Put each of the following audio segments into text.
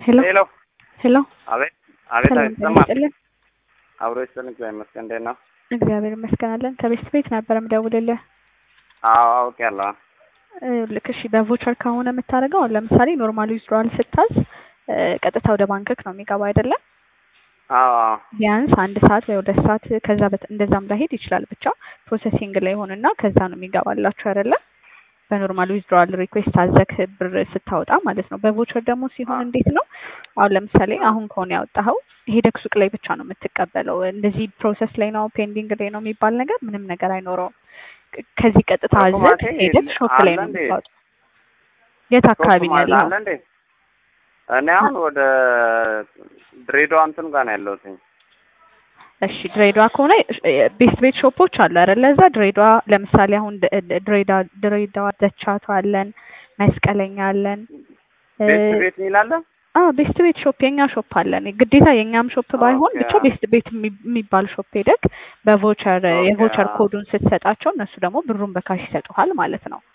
ሄሎ ሄሎ ሄሎ አቤት አቤት ሰላም አቤት ጤና ይሰማል ይስጥልን። አብሮ ይስጥልን እግዚአብሔር ይመስገን እንዴት ነው እግዚአብሔር ይመስገን አለን። ከቤት ቤት ነበር የምደውልልህ። አዎ አውቄያለሁ ልክ እሺ፣ በቮቸር ከሆነ የምታደርገው አሁን ለምሳሌ ኖርማል ዊዝድሮዋል ስታዝ እ፣ ቀጥታ ወደ ባንክክ ነው የሚገባው አይደለም? አዎ አዎ ቢያንስ አንድ ሰዓት ወይ ሁለት ሰዓት ከዛ በት- እንደዛም ላይሄድ ይችላል። ብቻ ፕሮሰሲንግ ላይ ሆንና ከዛ ነው የሚገባላችሁ አይደለም? በኖርማል ዊዝድሮዋል ሪኩዌስት አዘክ ብር ስታወጣ ማለት ነው። በቮቸር ደግሞ ሲሆን አዎ። እንዴት ነው? አሁን ለምሳሌ አሁን ከሆነ ያወጣኸው ሄደክ ሱቅ ላይ ብቻ ነው የምትቀበለው። እንደዚህ ፕሮሰስ ላይ ነው ፔንዲንግ ላይ ነው የሚባል ነገር ምንም ነገር አይኖረውም። ቅ- ከዚህ ቀጥታ እኮ አዘክ ማለቴ ሄደክ ሾፕ ላይ አለ ነው እንዴ? የምታወጣው። የት አካባቢ ነው ሶስቱም አለ ያለው? አለ እንዴ እኔ አሁን ወደ ድሬዳዋ እንትን ጋር ነው ያለሁትኝ እሺ ድሬዳዋ ከሆነ ቤስት ቤት ሾፖች አሉ አይደለ? እዛ ድሬዳዋ ለምሳሌ አሁን ድ- ድ- ድሬዳዋ ድሬዳዋ ደቻቱ አለን፣ መስቀለኛ አለን። እ፣ ቤት ቤት ሚላለ አዎ ቤስት ቤት ሾፕ የኛ ሾፕ አለን። ግዴታ የኛም ሾፕ ባይሆን ኦኬ፣ ብቻ አዎ። ቤስት ቤት የሚ- የሚባል ሾፕ ሄደክ በቮቸር ኦኬ፣ የቮቸር አዎ። ኮዱን ስትሰጣቸው እነሱ ደግሞ ብሩን በካሽ ይሰጡሃል ማለት ነው።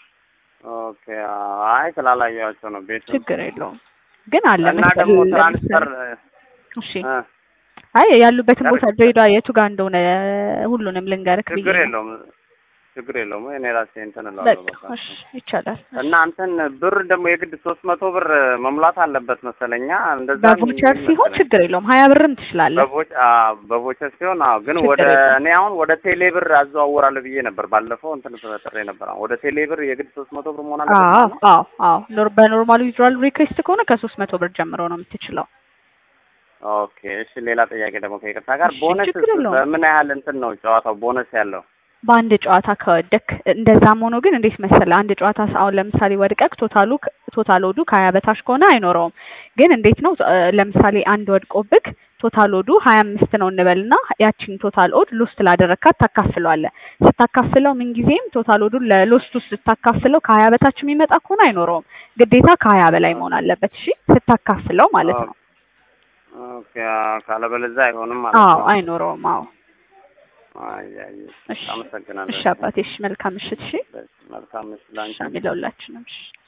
ኦኬ አዎ። አይ ስላላየኋቸው ነው ቤቱ ችግር የለውም ግን አለ እና መስቀል ደግሞ ለምሳሌ ትራንስፈር እሺ እ፣ አይ ያሉበትን ቦታ ትራንስፈር ድሬዳዋ የቱ ጋር እንደሆነ ሁሉንም ልንገርክ ብዬ ችግር ነው። የለውም ችግር የለውም እኔ ራሴ እንትን እላለሁ በቃ በቃ እሺ ይቻላል። እሺ። እና እንትን ብር ደግሞ የግድ ሶስት መቶ ብር መሙላት አለበት መሰለኛ እንደዛ በቮቸር የሚል ሲሆን መሰለኝ ችግር የለውም ሀያ ብርም ትችላለህ። በቮች አዎ በቮቸር ሲሆን አዎ ግን ችግር ወደ የለውም። እኔ አሁን ወደ ቴሌ ብር አዘዋውራለሁ ብዬ ነበር ባለፈው እንትን ተጠሬ ነበር አሁን ወደ ቴሌ ብር የግድ ሶስት መቶ ብር መሆን አለበት አዎ ማለት ነው አዎ አዎ ኖር- በኖርማል ዊዝድሮዋል ሪኩዌስት ከሆነ ከሶስት መቶ ብር ጀምሮ ነው የምትችለው። ኦኬ እሺ ሌላ ጥያቄ ደግሞ ከይቅርታ ጋር እሺ ቦነስ ችግር የለውም። በምን ያህል እንትን ነው ጨዋታው ቦነስ ያለው በአንድ ጨዋታ ከወደክ እንደዛም ሆኖ ግን እንዴት መሰለህ አንድ ጨዋታ ስ- አሁን ለምሳሌ ወድቀክ ቶታሉ ከ- ቶታል ወዱ ከሀያ በታች ከሆነ አይኖረውም። ግን እንዴት ነው እ፣ ለምሳሌ አንድ ወድቆብክ ቶታል ወዱ ሀያ አምስት ነው እንበልና ያቺን ቶታል ኦድ ሎስት ላደረግካት ታካፍለዋለህ። ስታካፍለው ምንጊዜም ቶታል ኦዱን ለሎስቱ ስታካፍለው ከሀያ በታች የሚመጣ ከሆነ አይኖረውም። ግዴታ ከሀያ በላይ መሆን አለበት። እሺ ስታካፍለው ማለት ነው። ኦኬ አዎ፣ ካለበለዚያ አይሆንም ማለት አዎ ነው አይኖረውም። አዎ አይ አይ እሺ አመሰግናለሁ እሺ አባቴ እሺ መልካም ምሽት። እሺ መልካም ምሽት ላንቺ ሻሚ ለሁላችንም እሺ